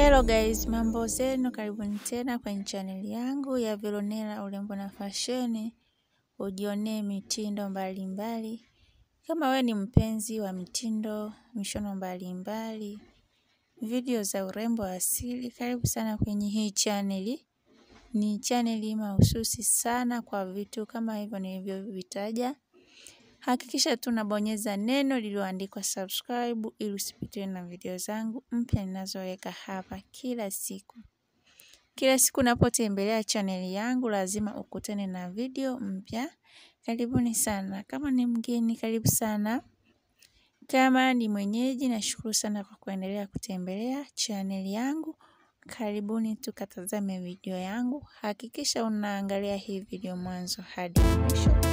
Hello guys, mambo zenu, karibuni tena kwenye chaneli yangu ya Veronella urembo na fasheni, ujionee mitindo mbalimbali mbali. Kama we ni mpenzi wa mitindo, mishono mbalimbali mbali, video za urembo asili, karibu sana kwenye hii chaneli. Ni chaneli mahususi sana kwa vitu kama hivyo nilivyovitaja. Hakikisha tunabonyeza neno lililoandikwa subscribe ili usipitiwe na video zangu mpya ninazoweka hapa kila siku. Kila siku unapotembelea chaneli yangu lazima ukutane na video mpya. Karibuni sana. Kama ni mgeni, karibu sana. Kama ni mwenyeji, nashukuru sana kwa kuendelea kutembelea chaneli yangu. Karibuni tukatazame video yangu. Hakikisha unaangalia hii video mwanzo hadi mwisho